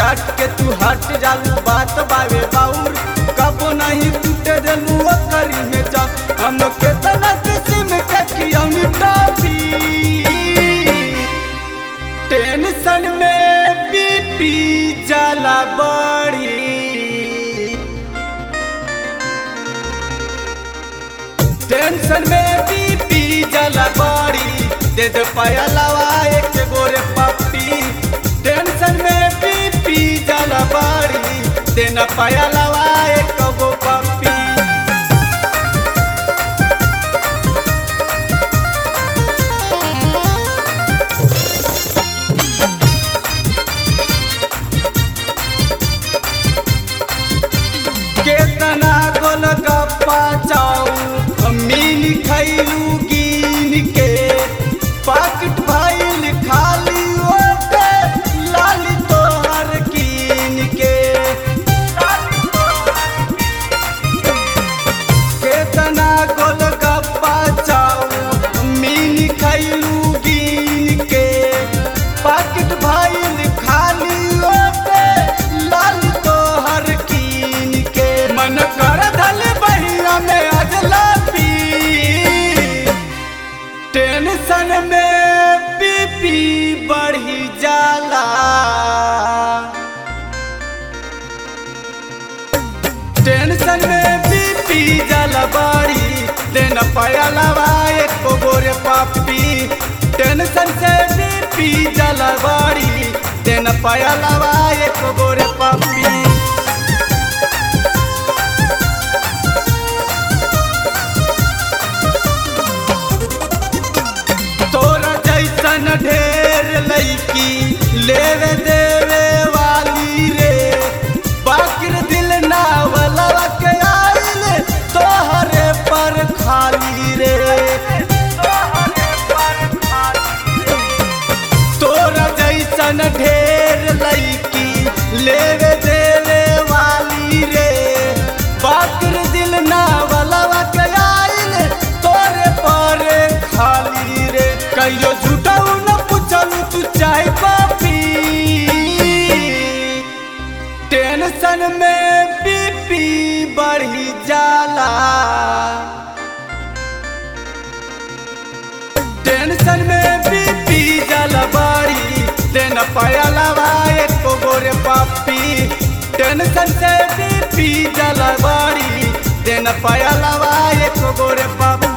डांट के तू हट जालू बात बावे बाउर कब नहीं टूटे देलू करी में जा हम केतना किस्म के खियौनी टॉफी टेंशन में बीपी जाला बड़ी टेंशन में बीपी जाला बड़ी दे दे पयलवा एक गोरे पप्पी टेंशन में बीपी जाला बड़ी दे न पयलवा एक गो पप्पी केतना गोल गप्पा चाऊ मीन खैलू गिन के पाकिट भइल खाली ओटे लाली तोहर कीन के केतना गोल गप्पा चाऊ मीन खैलू गिन के पाकिट भइल खाली ओटे लाली तोहर कीन के मन कर धल बहिया में अजला पी टेंशन में बीपी बढ़ी जाला टेंशन में बीपी जाला बाड़ी देन पयलवा एक गोरे पापी टेंशन से बीपी जाला बाड़ी देन पयलवा एक गोरे पापी तोरा जैसन ढेर लैकी लेवे देवे वाली रे बाकिर दिल ना वाला के आइल तोहरे पर खाली रे तोरा जैसन ढेर लैकी लेवे देवे वाली रे बाकिर दिल ना वाला के आइल तोरे पर खाली रे कहियो झूठाऊ न पूछलू तू चाय पापी टेंशन में बीपी बढ़ी जाला टेंशन में बीपी जाला बाड़ी देन पयलवा एक गोरे पापी टेंशन से बीपी जाला बाड़ी देन पयलवा एक गोरे पापी